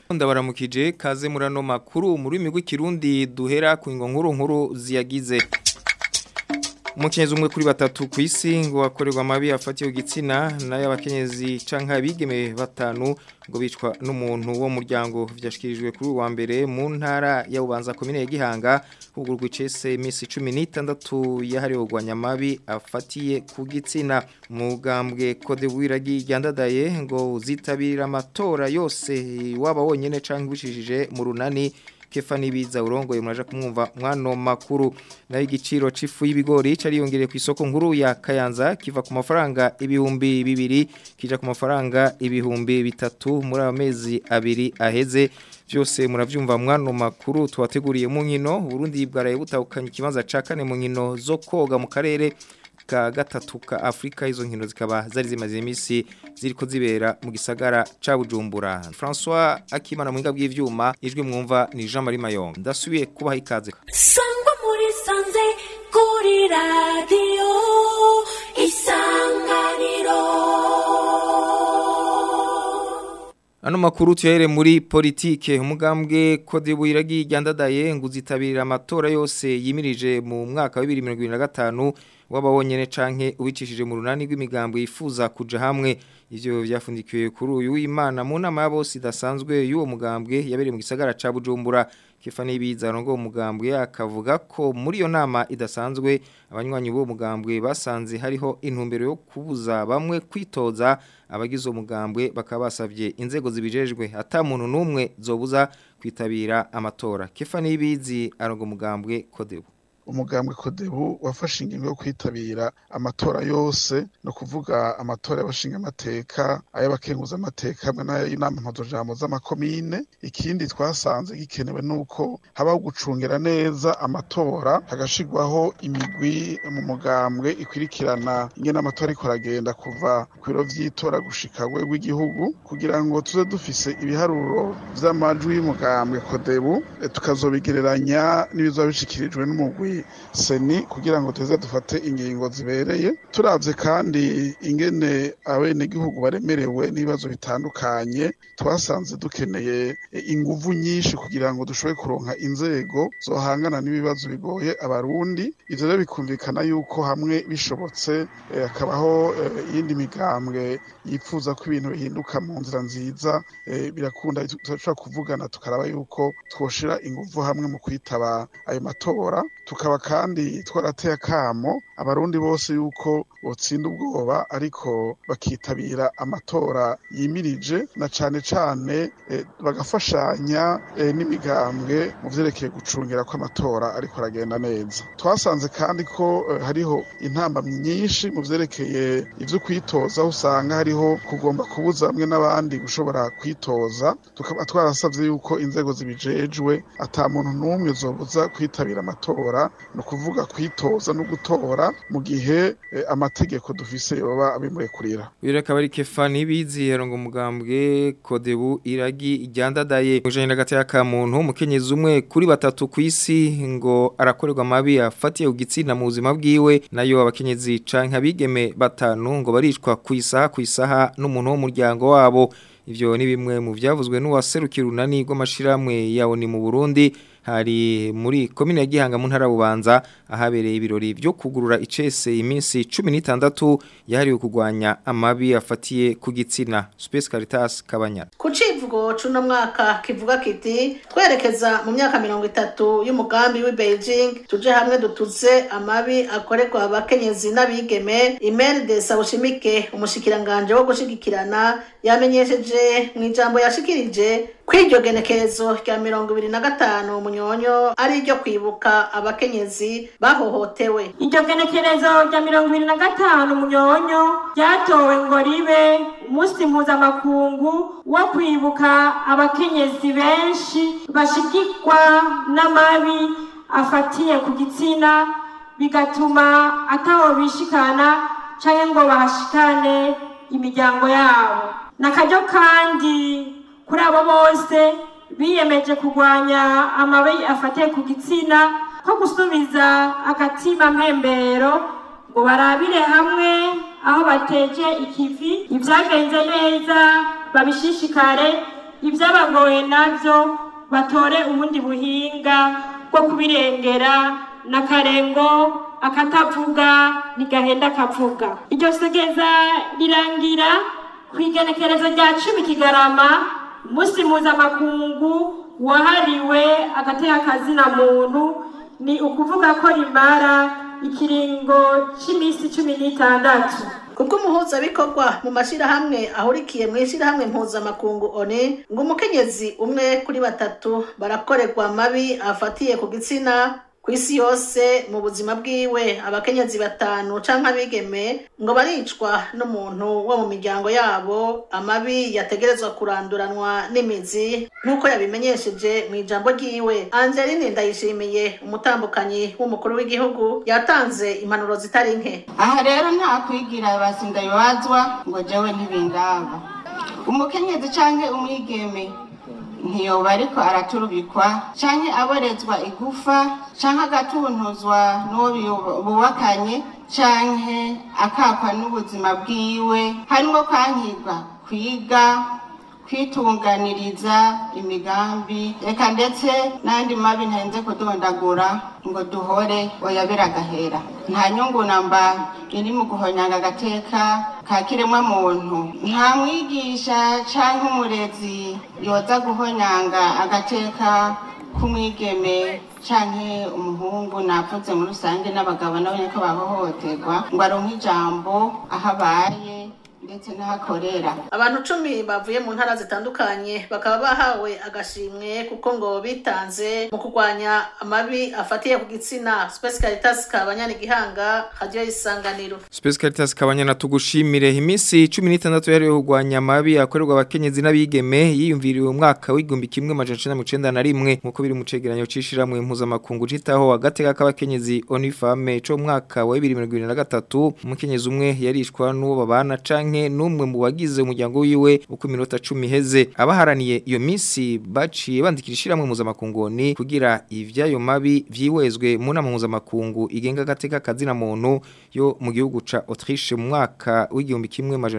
ndabaramukije kaze murano makuru muri migwi kirundi duhera ku ngo nkuru nkuru ziyagize umukenyezi umwe kuri batatu ku isi ngo akorerwa amabi afatiye igitsina n'ay'abakenyezi canke abigeme batanu ngo bicwa n'umuntu wo muryango vyashikirijwe kuri uwa mbere mu ntara ya Bubanza komine ya Gihanga hugurwa icese imisi 16 yahariwe kugwanya amabi afatiye ku gitsina mugambwe kode wiragi ryandadaye ngo uzitabira amatora yose waba wonyene canke wishishije mu runani kefa nibiza urongoye muraje kumwumva mwano makuru nayo igiciro cifu y'ibigori cariyongereye ku isoko nkuru ya Kayanza kiva ku mafaranga ibihumbi bibiri kija ku mafaranga ibihumbi bitatu muri amezi abiri aheze byose muravyumva mwano makuru twateguriye mu nkino Burundi bwaraye butahukanye ikibanza ca kane mu nkino zo koga mu karere ka gatatu ka Afrika izo nkino zikaba zari zimaze imisi ziriko zibera mu gisagara ca Bujumbura François Akimana mu ngabwe y'ivyuma ijwi mwumva ni Jean Marie Mayonga ndasubiye kubaha ikaze sangwa muri sanze kuri radio isanganiro Ano makuru tuyahere muri politike umugambwe kode buiragi ryandadaye nguzitabirira amatora yose yimirije mu mwaka wa 2025 wabawonyene canke ubicishije mu runani rw'imigambo yifuza kuja hamwe ivyo vyafundikiwe kuri uyu w'Imana mu nama ya bose idasanzwe y'uwo mugambwe yabereye mu gisagara ca Bujumbura Kefani Biza rongo umugambwe akavuga ko muri iyo nama idasanzwe abanywanyi b'uwo mugambwe basanze hariho intumbero yo kubuza bamwe kwitoza abagize umugambwe bakaba basavye inzego zibijejwe ata muntu numwe zobuza kwitabira amatora Kefani Bizi arongo umugambwe Kodebu umugambwe kodebu wafashe ingingo yo kwitabira amatora yose no kuvuga amatora y'abashinga amateka ay'abakenguza amateka hamwe n'ay'inama mpuzajambo z'amakomine ikindi twasanze gikenewe nuko habaho gucungera neza amatora hagashirwaho imigwi mu mugambwe ikwirikirana ingene amatora ariko aragenda kuva ku biro vy'itora gushika rw'igihugu kugira ngo tuze dufise ibiharuro vy'amajwi y'umugambwe kodebu tukazobigereranya n'ibizoba bishikirijwe n'umugwi seni kugira ngo tuze dufate ingingo zibereye turavye kandi ingene abenegihugu baremerewe n'ibibazo bitandukanye twasanze dukeneye inguvu nyinshi kugira ngo dushobore kuronka inzego zohangana n'ibibazo bigoye abarundi ivyo rero bikumvikana yuko hamwe bishobotse hakabaho iyindi migambwe yifuza ko ibintu bihinduka mu nzira nziza birakunda turashobora kuvugana tukaraba yuko twoshira inguvu hamwe mu kwitaba ayo matora tukaba kandi twarateye akamo abarundi bose yuko botsinda ubwoba ariko bakitabira amatora yimirije na cane cane eh, bagafashanya eh, n'imigambwe mu vyerekeye gucungira ko amatora ariko aragenda neza twasanze kandi ko eh, hariho intamba nyinshi mu vyerekeye ivyo kwitoza usanga hariho kugomba kubuza bamwe n'abandi gushobora kwitoza tukaba twarasavye yuko inzego zibijejwe ata muntu n'umwe zobuza kwitabira amatora no kuvuga kwitoza no gutora mu gihe eh, amategeko dufise yoba abimurekurira Uyu akaba ari Kefani Bizi yarongo umugambwe Kodebu iragi iryandadaye ujanye n'agati ka muntu umukenyezi umwe kuri batatu ku isi ngo arakorerwa amabi afatiye ku gitsina mu buzima bwiwe nayo abakenyezi canke abigeme batanu ngo baricwa ku isaha ku isaha n'umuntu wo muryango wabo ivyo ni bimwe mu vyavuzwe n'uwaserukira unani rw'amashirahamwe yawo ni mu Burundi hari muri komine ya Gihanga mu ntara bubanza ahabereye ibirori byo kugurura icese iminsi 16 yahariwe kugwanya amabi afatiye ku gitsina Space Caritas Kabanyana ku civugo c'uno mwaka kivuga kiti twerekeza mu myaka mirongo itatu y'umugambi w'i Beijing tuje hamwe dutuze amabi akorerwa abakenyezi n'abigeme Imer de Sawushimike umushikiranganje wo gushigikirana yamenyesheje mu ijambo yashikirije kw'iryo genekerezo rya mirongo ibiri na gatanu munyonyo ari iryo kwibuka abakenyezi bahohotewe iryo genekerezo rya mirongo ibiri na gatanu munyonyo ryatowe ngo ribe umunsi mpuzamakungu wo kwibuka abakenyezi benshi bashigikwa n'amabi afatiye ku gitsina bigatuma ataho bishikana canke ngo bahashikane imiryango yabo nakaryo kandi kuri abo bose biyemeje kurwanya amabi afatiye ku gitsina ko gusubiza agatima mpembero ngo barabire hamwe aho bateje ikivi ibyagenze neza babishishikare ibyabagoye nabyo batore ubundi buhinga bwo kubirengera n'akarengo akatavuga ntigahenda akavuga iryo segeza rirangira ku igenekerezo rya cumi kigarama umunsi mpuzamakungu wahariwe agateka kazina muntu ni ukuvuga ko rimara ikiringo cy'iminsi cumi n'itandatu kubwo umuhuzabikorwa mu mashyirahamwe ahurikiye mu ishyirahamwe mpuzamakungu oni ngo umukenyezi umwe kuri batatu barakorerwa amabi afatiye ku gitsina ku isi yose mu buzima bwiwe abakenyezi batanu canke abigeme ngo baricwa n'umuntu wo mu miryango yabo amabi yategerezwa kuranduranwa n'imizi nk'uko yabimenyesheje mu ijambo ryiwe angeline ndayishimiye umutambukanyi w'umukuru w'igihugu yatanze impanuro zitari nke aha rero nta kwigira basinda bibazwa ngo jewe ntibindaba umukenyezi canke umwigeme ntiyoba ariko araturubikwa canke aborezwa igufa canke agatuntuzwa n'uwo biyo- bubakanye canke akakwa n'ubuzima bwiwe harimwo kwankirwa kwiga kwitunganiriza imigambi reka ndetse n'andi mabi ntarenze kudondagura ngo duhore oya biragahera nta nyungu namba iri mu guhonyanga agateka ka kiremwa muntu nta mwigisha canke umurezi yoza guhonyanga agateka k'umwigeme canke umuhungu navuze muri rusange n'abagabo nabo nyene ko bahohoterwa ngo aronke ijambo aho abaye ndetse n'ahakorera abantu cumi bavuye mu ntara zitandukanye bakaba bahawe agashimwe kuko ngo bitanze mu kurwanya amabi afatiye ku gitsina Space Caritas kabanyana igihanga radio isanganiro Space Caritas kabanyana tugushimire iminsi 16 yari kugwanya amabi akorerwa abakenyezi n'abigeme yiyumviriwe mu mwaka w'igumbi kimwe majana 1991 nkuko biri mu cegeranyo cishiramwe impuzamakungu citaho agateka k'abakenyezi Onifame co mu mwaka wa 2023 umukenyezi umwe yarishwa n'uwo babana canke n'umwe mu bagize umuryango wiwe uko iminota 10 heze abaharaniye iyo minsi baciye bandikira ishiramwe impuzamakungu ni kugira ivyayo mabi vyiwezwe mu nama mpuzamakungu igenga agateka kazina muntu yo mu gihugu ca Autriche mu mwaka w'igihumbi kimwe majana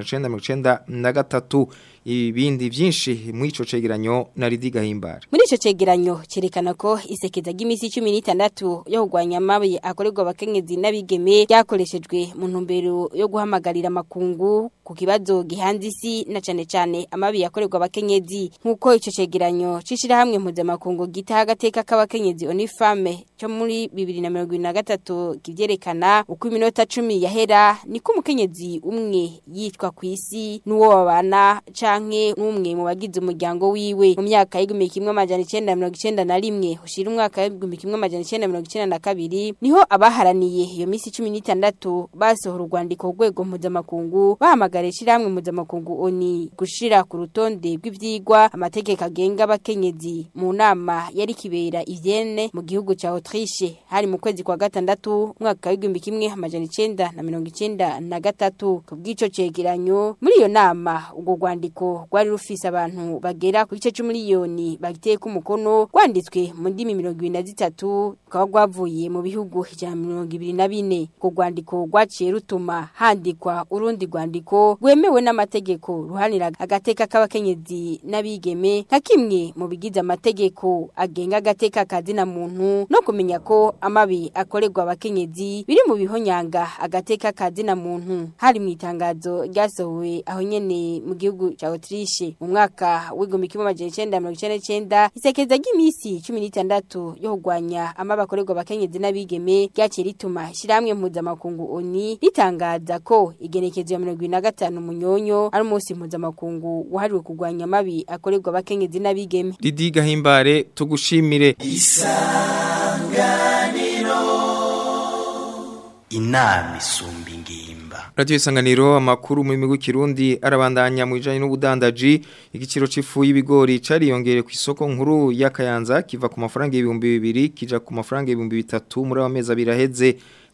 1993 ibindi vyinshi mu ico cegeranyo na Lidi Gahimbara Muri ico cegeranyo cerekana ko isekeza ry'imisi 16 yo kugwanya amabi akorerwa abakenyezi n'abigeme ryakoreshejwe mu ntumbero yo guhamagarira makungu ku kibazo gihanze isi na cane cane amabi yakorerwa abakenyezi nkuko ico cegeranyo cishira hamwe mpuzamakungu gitaha agateka k'abakenyezi Onifame cyo muri 2023 kivyerekana uko iminota 10 yahera niko umukenyezi umwe yitwa ku isi n'uwo babana canke n'umwe mu bagize umuryango wiwe mu myaka y'igihumbi kimwe amajana icenda na mirongo icenda na rimwe ushira umwaka w'igihumbi kimwe amajana icenda na mirongo icenda na kabiri niho abaharaniye iyo misi cumi n'itandatu basohora urwandiko ku rwego mpuzamakungu bahamagara ishirahamwe mpuzamakungu oni gushira ku rutonde rw'ivyigwa amategeko agenga abakenyezi mu nama yari kibera ivyene mu gihugu ca Autriche hari mu kwezi kwa gatandatu umwaka w'igihumbi kimwe amajana icenda na mirongo icenda na gatatu kubw'ico cegeranyo muri iyo nama urwo rwandiko rwari rufise abantu bagera ku gice c'umiliyoni bagiteye ku mukono rwanditswe mu ndimi mirongo ibiri na zitatu rukaba rwavuye mu bihugu ijana na mirongo ibiri na bine urwo rwandiko rwaciye rutuma handikwa urundi rwandiko rwemewe n'amategeko ruhanira agateka k'abakenyezi n'abigeme nka kimwe mu bigize amategeko agenga agateka kazina muntu no kumenya ko amabi akorerwa abakenyezi biri mu bihonyanga agateka kazina muntu hari mu itangazo ryasohowe aho nyene mu gihugu ca Autriche mu mwaka w'igihumbi kimwe amajana icenda mirongo icenda n'icenda isekeza ry'imisi cumi n'itandatu yo kurwanya amabi akorerwa abakenyezi n'abigeme ryaciye rituma ishirahamwe mpuzamakungu oni ritangaza ko igenekezo ya mirongo ibiri na gatanu munyonyo ari umunsi mpuzamakungu wahariwe kurwanya amabi akorerwa abakenyezi n'abigeme Lidi Gahimbare tugushimire inama isumba ingimba Radio Isanganiro amakuru mu migu kirundi arabandanya mu bijanye n'ubudandaji igiciro c'ifu y'ibigori cariyongere ku isoko nkuru ya Kayanza kiva ku mafaranga ibihumbi bibiri kija ku mafaranga ibihumbi bitatu muri amezi abiri aheze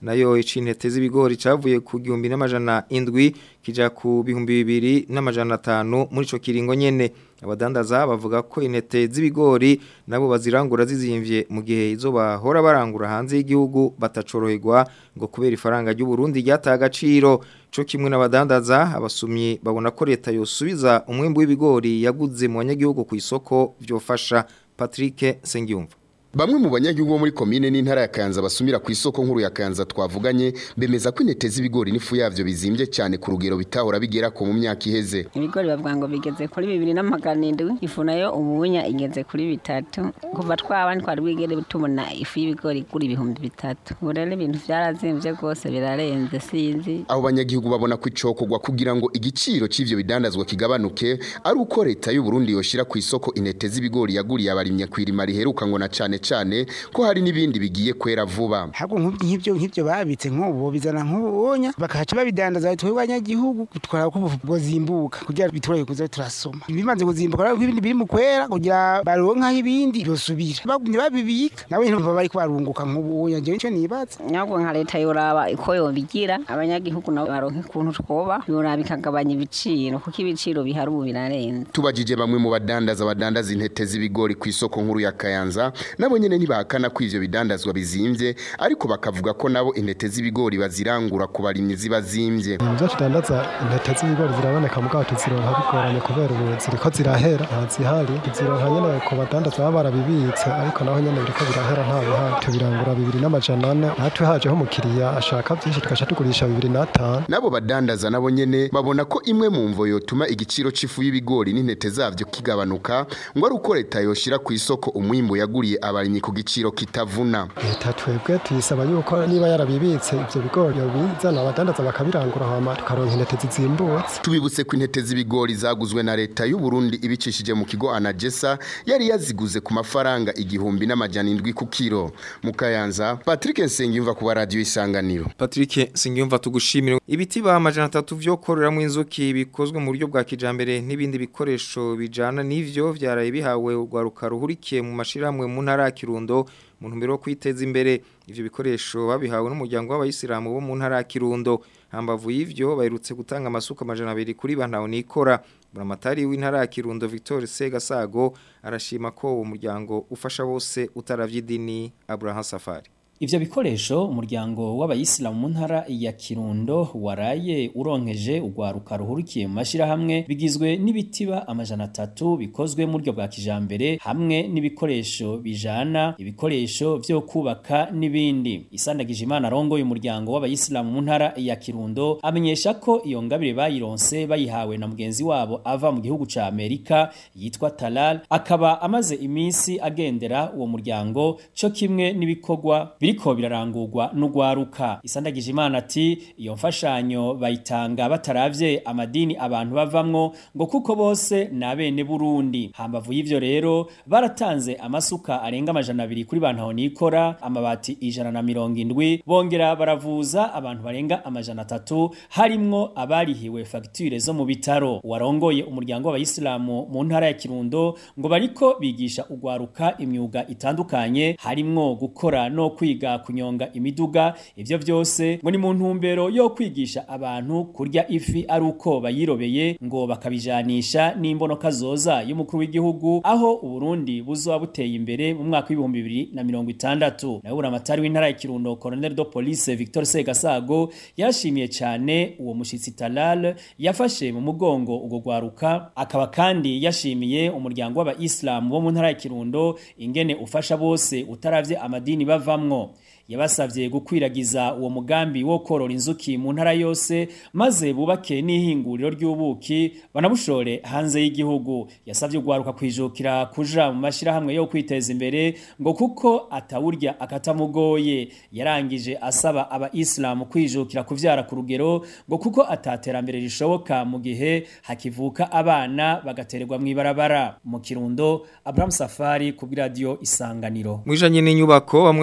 nayo icintete z'ibigori cavuye ku gihumbi n'amajana indwi kija ku bihumbi bibiri n'amajana atanu muri ico kiringo nyene abadandaza bavuga ko intete z'ibigori nabo bazirangura zizimvye mu gihe izo bahora barangura hanze y'igihugu batacoroherwa ngo kubera ifaranga ry'u Burundi ryataye agaciro co kimwe n'abadandaza abasumyi babona ko leta yosubiza umwimbu w'ibigori yaguze mu banyagihugu ku isoko vyofasha Patrick Sengiyumva Bamwe mu banyagihugu bo muri komine n'intara ya Kanza basumira ku isoko nkuru ya Kanza twavuganye bemeza ko intete z'ibigori n'ifu yavyo bizimbye cyane ku rugero bitahora bigera ko mu myaka iheze. ibigori bavuga ngo bigeze kuri bibiri n'amagana indwi ifu nayo ubunya igeze kuri bitatu kuva twaba twari bwigere tubona ifu y'ibigori kuri ibihumbi bitatu ubu rero ibintu byarazimvye rwose birarenze sinzi Abo banyagihugu babona ko icokogwa kugira ngo igiciro c'ivyo bidandazwa kigabanuke ari uko leta y'u Burundi yoshira ku isoko intete z'ibigori yaguriye abarimya kwirima riheruka ngo na cane cane ko hari n'ibindi bigiye kwera vuba. ahubwo nk'ibyo nk'ibyo nk'ibyo babitse nk'ubu bizana nk'ubunya bakahaca babidandaza twebwe abanyagihugu twara ko ubwo zimbuka kugira bitorohe kuza turasoma bimaze kuzimbuka rero ibindi biri mu kwera kugira baronka ibindi byosubira bagumye babibika nawe ntibaba bari kubarunguka nk'ubunya jewe nicyo nibaza nyabwo nka leta yoraba uko yobigira abanyagihugu nabo baronka ukuntu twoba yoraba ikagabanya ibiciro kuko ibiciro bihari ubu birarenze Tubajije bamwe mu badandaza badandaza intete z'ibigori ku isoko nkuru ya Kayanza nabo nyene ntibahakana ko ivyo bidandazwa bizimvye ariko bakavuga ko nabo intete z'ibigori bazirangura ku barimyi ziba zimvye. Ibyo tudandaza intete z'ibigori ziraboneka mu bwato zironka bigoranye kubera ubu ziriko zirahera ntazihari zironka nyene ku badandaza baba barabibitse ariko naho nyene biriko birahera nta bihari tubirangura bibiri n'amajana ane natwe hajeho umukiriya ashaka byinshi tugaca tugurisha bibiri n'atanu Nabo badandaza nabo nyene babona ko imwe mu mvo yotuma igiciro c'ifu y'ibigori n'intete zavyo kigabanuka ngo ari uko leta yoshira ku isoko umwimbo yaguriye abarimyi ku giciro kitavuna. leta twebwe tuyisaba yuko niba yarabibitse ivyo bigori yobizana abadandaza bakabirangura hama tukaronka intete zizimbutse Tubibutse ko intete z'ibigori zaguzwe na leta y'u Burundi ibicishije mu kigo Anagesa yari yaziguze ku mafaranga igihumbi n'amajana indwi ku kilo. Mu Kayanza Patrick Nsengiyumva ku radio isanganiro. Patrick Singiyumva tugushimira ibiti ba amajana atatu vyo kororeramo inzuki bikozwe mu buryo bwa kijambere n'ibindi bikoresho bijana n'ivyo vyaraye bihawe urwaruka ruhurikiye mu mashiramwe mu ntara ya Kirundo mu ntumbero yo kwiteza imbere ivyo bikoresho babihawe n'umuryango w'abayisilamu bo mu ntara ya Kirundo hambavu y'ivyo baherutse gutanga amasuka amajana abiri kuri bantaho nikora buramatari w'intara ya Kirundo Victor Segasago arashima ko uwo muryango ufasha bose utaravyidini Abraham Safari Ivyo bikoresho umuryango w'abayisilamu mu ntara ya Kirundo waraye uronkeje ugwaruka ruhurikiye mu mashirahamwe bigizwe n'ibitiba amajana atatu bikozwe mu buryo bwa kijambere hamwe n'ibikoresho bijana ibikoresho vyo kubaka n'ibindi isandagije imana rongo y'umuryango w'abayisilamu mu ntara ya Kirundo amenyesha ko iyo ngabire bayironse bayihawe na mugenzi wabo ava mu gihugu ca Amerika yitwa Talal akaba amaze iminsi agendera uwo muryango co kimwe n'ibikorwa biriko birarangurwa n'ugwaruka isandagije imana ati iyo mfashanyo bayitanga bataravye amadini abantu bavamwo ngo kuko bose nabene Burundi hambavu y'ivyo rero baratanze amasuka arenga amajana abiri kuri bantu nikora amabati ijana na mirongo indwi bongera baravuza abantu barenga amajana atatu harimwo abarihiwe fagitire zo mu bitaro warongoye umuryango w'abayisilamu mu ntara ya Kirundo ngo bariko bigisha ugwaruka imyuga itandukanye harimwo gukora no kwiga kunyonga imiduga ivyo vyose ngo ni mu ntumbero yo kwigisha abantu kurya ifi ari uko bayirobeye ngo bakabijanisha n'imbonoka zoza y'umukuru w'igihugu aho uburundi buzoba buteye imbere mu mwaka w'ibihumbi bibiri na mirongo itandatu nawe buramatari w'intara ya kirundo colonel de police victor segasago yarashimiye cyane uwo mushitsi talal yafashe mu mugongo ubwo gwaruka akaba kandi yashimiye umuryango w'abayisilamu bo mu ntara ya kirundo ingene ufasha bose utaravye amadini bavamwo yabasavye gukwiragiza uwo mugambi wo korora inzuki mu ntara yose maze bubake n'ihinguriro ry'ubuki banabushore hanze y'igihugu yasavye ugwaruka kwijukira kuja mu mashirahamwe yo kwiteza imbere ngo kuko atawurya akatamugoye yarangije asaba abaisilamu kwijukira kuvyara ku rugero ngo kuko ataterambere rishoboka mu gihe hakivuka abana bagatererwa mw'ibarabara mu kirundo Abraham Safari ku radio isanganiro Mwijanye n'inyubako bamwe mu banyagihugu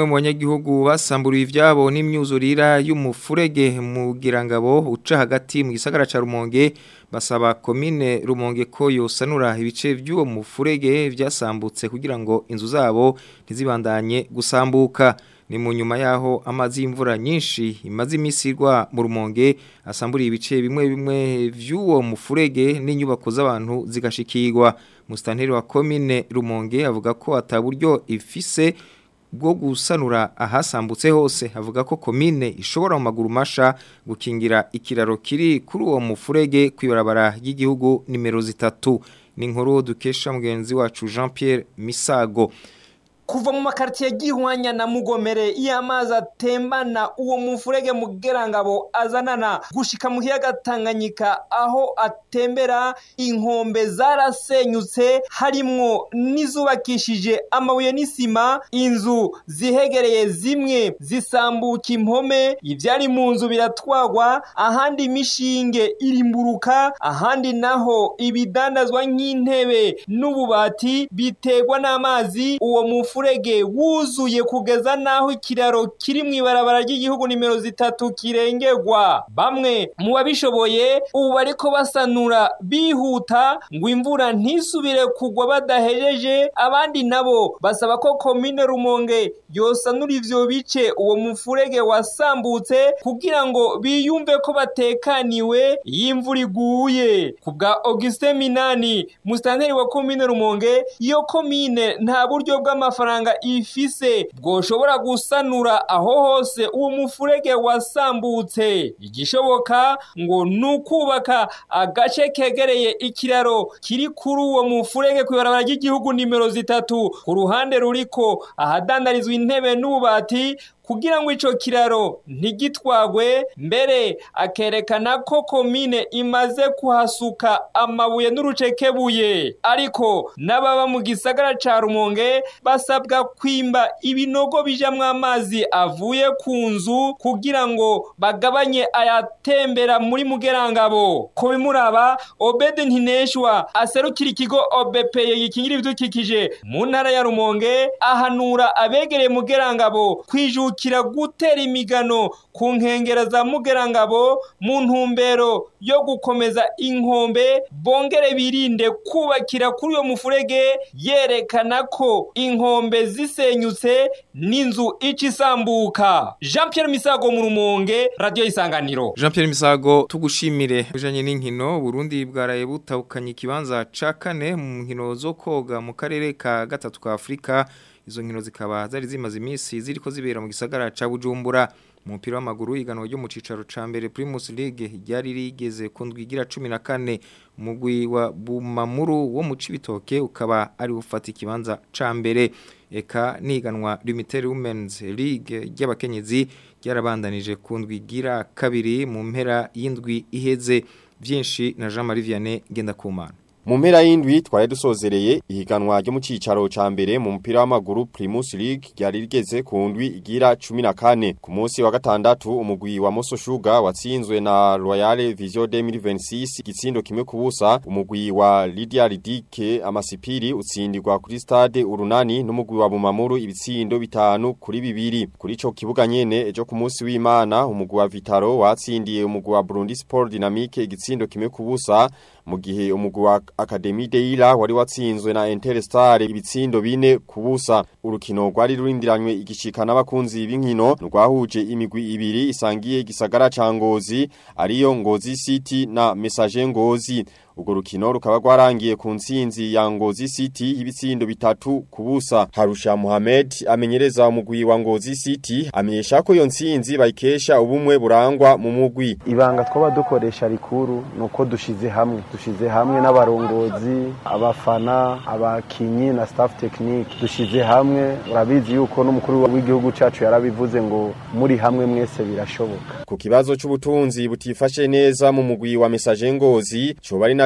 abanyagihugu basamburiye ivyabo n'imyuzurira y'umufurege mu girangabo uca hagati mu gisagara ca Rumonge basaba komine Rumonge ko yosanura ibice by'uwo mufurege vyasambutse kugira ngo inzu zabo ntizibandanye gusambuka ni mu nyuma yaho amazi y'imvura nyinshi imaze imisi irwa mu rumonge asamburiye ibice bimwe bimwe vy'uwo mufurege n'inyubako z'abantu zigashikirwa musitanteri wa komine rumonge avuga ko ataburyo ifise bwo gusanura ahasambutse hose avuga ko komine ishobora mu maguru masha gukingira ikiraro kiri kuri uwo mufurege kwibarabara ry'igihugu nimero zitatu ni inkuru dukesha mugenzi wacu Jean Pierre Misago kuva mu makaritiye gihwanya na mugomere iyo amazi atembana uwo mufurege mugerangabo azanana gushika mu kiyaga Tanganyika aho atembera inkombe zarasenyutse harimwo n'izubakishije amabuye n'isima inzu zihegereye zimwe zisambuka impome ivyari mu nzu biratwagwa ahandi imishinge irimburuka ahandi naho ibidandazwa nk'intebe n'ububati bitegwa n'amazi uwo mufurege umufurege wuzuye kugeza naho ikiraro kiri mu ibarabara ry'igihugu nimero zitatu kirengerwa bamwe mu babishoboye ubu bariko basanura bihuta ngo imvura ntisubire kugwa badahejeje abandi nabo basaba ko komine rumonge yosanura ivyo bice uwo mufurege wasambutse kugira ngo biyumve ko batekaniwe iyo imvura iguye ku bwa Augustin Minani musitanteri wa komine rumonge iyo komine nta buryo bw'amafaranga amafaranga ifise bwoshobora gusanura aho hose uwo mufurege wasambutse igishoboka ngo nukubaka agace kegereye ikiraro kiri kuri uwo mufurege ku ibarabara ry'igihugu nimero zitatu ku ruhande ruriko ahadandarizwa intebe n'ububati kugira ngo ico kiraro ntigitwagwe mbere akerekana ko komine imaze kuhasuka amabuye n'urucekebuye ariko n'ababa mu gisagara ca Rumonge basabwa kwimba ibinogo bijamwo amazi avuye ku nzu kugira ngo bagabanye ayatembera muri mugerangabo ko bimuraba Obede Ntineshwa aserukira ikigo OBPE gikingira ibidukikije mu ntara ya Rumonge ahanura abegereye mugerangabo kwijuka kira gutera imigano ku nkengera za mugerangabo mu ntumbero yo gukomeza inkombe bongere birinde kubakira kuri uyo mufurege yerekana ko inkombe zisenyutse n'inzu ica isambuka Jean Pierre Misago mu rumonge radio isanganiro Jean Pierre Misago tugushimire ujanye n'inkino Burundi bwaraye butahukanye ikibanza ca kane mu nkino zo koga mu karere ka gatatu ka Afrika izo nkino zikaba zari zimaze iminsi ziriko zibera mu gisagara ca Bujumbura mu mupira w'amaguru iganwa ryo mu cicaro ca mbere Primus League ryari rigeze ku ndwigira 14 umugwi wa Bumamuru wo mu Cibitoke ukaba ari ufata ikibanza ca mbere eka niganwa Limited Women's League ry'abakenyezi ryarabandanije ku ndwigira kabiri mu mpera y'indwi iheze byinshi na Jean Marie Vianney Gendakumana Mu mpera y'indwi twari dusozereye ihiganwa ryo mu cicaro ca mbere mu mupira w'amaguru Primus League ryari rigeze ku ndwi igira 14 ku munsi wa gatandatu umugwi wa Moso Sugar watsinzwe na Royal Vision 2026 igitsindo kimwe kubusa umugwi wa Lydia Ridike amasipiri utsindirwa kuri stade urunani n'umugwi wa Bumamuru ibitsindo bitanu kuri bibiri kuri ico kibuga nyene ejo ku munsi w'Imana umugwi wa Vitaro watsindiye umugwi wa Burundi Sport Dynamique igitsindo kimwe kubusa mu gihe umugwi wa Academy Deila wari watsinzwe na Interstar ibitsindo bine kubusa urukino rwari rurindiranywe igishika n'abakunzi b'inkino rwahuje imigwi ibiri isangiye gisagara ca Ngozi ariyo Ngozi City na Message Ngozi Ugo rukino rukaba rwarangiye ku ntsinzi ya Ngozi City ibitsindo bitatu kubusa. Harusha Mohamed amenyereza umugwi wa Ngozi City amenyesha ko iyo ntsinzi bayikesha ubumwe burangwa mu mugwi. Ibanga twaba dukoresha rikuru nuko dushize hamwe. Dushize hamwe n'abarongozi, abafana, abakinyi na staff technique. Dushize hamwe urabizi yuko n'umukuru w'igihugu cacu yarabivuze ngo muri hamwe mwese birashoboka. Ku kibazo c'ubutunzi butifashe neza mu mugwi wa Message Ngozi, coba ari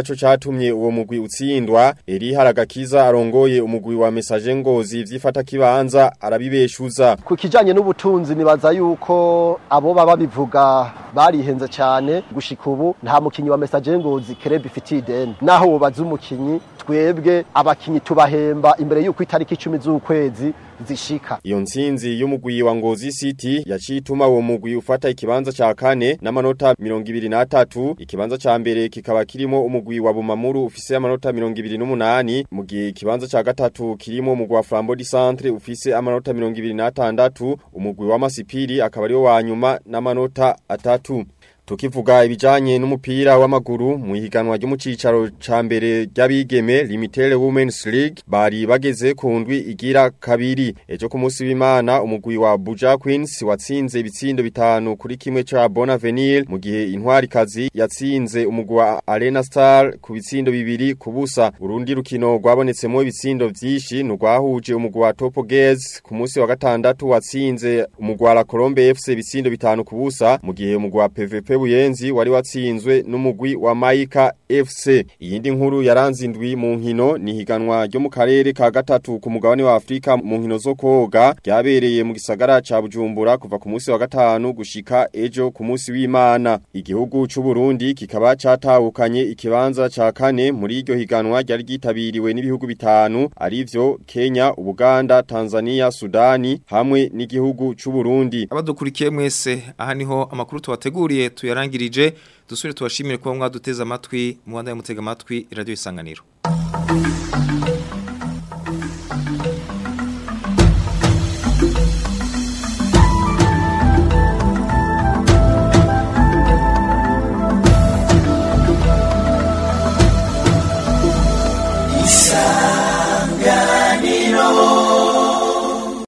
naco catumye uwo mugwi utsindwa eri haragakiza arongoye umugwi wa message ngozi vyifata kibanza arabibeshuza ku kijanye n'ubutunzi nibaza yuko abo baba bivuga barihenze cyane gushika ubu nta mukinyi wa message ngozi kerebe ifitiye ideni naho wobaza umukinyi twebwe abakinyi tubahemba imbere yuko itariki 10 z'ukwezi zishika iyo ntsinzi y'umugwi wa Ngozi City yacituma uwo mugwi ufata ikibanza ca kane n'amanota 23 ikibanza ca mbere kikaba kirimo umugwi wa Bumamuru ufise amanota 28 mu gihe ikibanza ca gatatu kirimo umugwi wa Flambeau du Centre ufise amanota 26 umugwi wa Masipiri akaba ari wa nyuma n'amanota atatu Tukivuga ibijanye n'umupira w'amaguru mu higanwa ryo mu cicaro ca mbere ry'abigeme Limited Women's League bari bageze ku ndwi igira kabiri ejo ku munsi w'Imana umugwi wa Buja Queens watsinze ibitsindo bitanu kuri kimwe ca Bonavenir mu gihe intwari kazi yatsinze umugwi wa Arena Star ku bitsindo bibiri ku busa urundi rukino rwabonetsemo ibitsindo vyinshi nurwahuje umugwi wa Topo Girls ku munsi wa gatandatu watsinze umugwi wa La Colombe FC ibitsindo bitanu ku busa mu gihe umugwi wa PVP Buyenzi wari watsinzwe n'umugwi wa Maika FC. Iyindi nkuru yaranze indwi mu nkino ni higanwa ryo mu karere ka gatatu ku mugabane wa Afrika mu nkino zo koga ryabereye mu gisagara ca Bujumbura kuva ku munsi wa gatanu gushika ejo ku munsi w'Imana. Igihugu c'u Burundi kikaba catahukanye ikibanza ca kane muri iryo higanwa ryari gitabiriwe n'ibihugu bitanu arivyo Kenya, Uganda, Tanzania, Sudani hamwe n'igihugu c'u Burundi. Abadukurikiye mwese aha niho amakuru tubateguriye tuyarangirije dusubire tubashimire kuba mwaduteze amatwi muwanda mutega amatwi radio isanganiro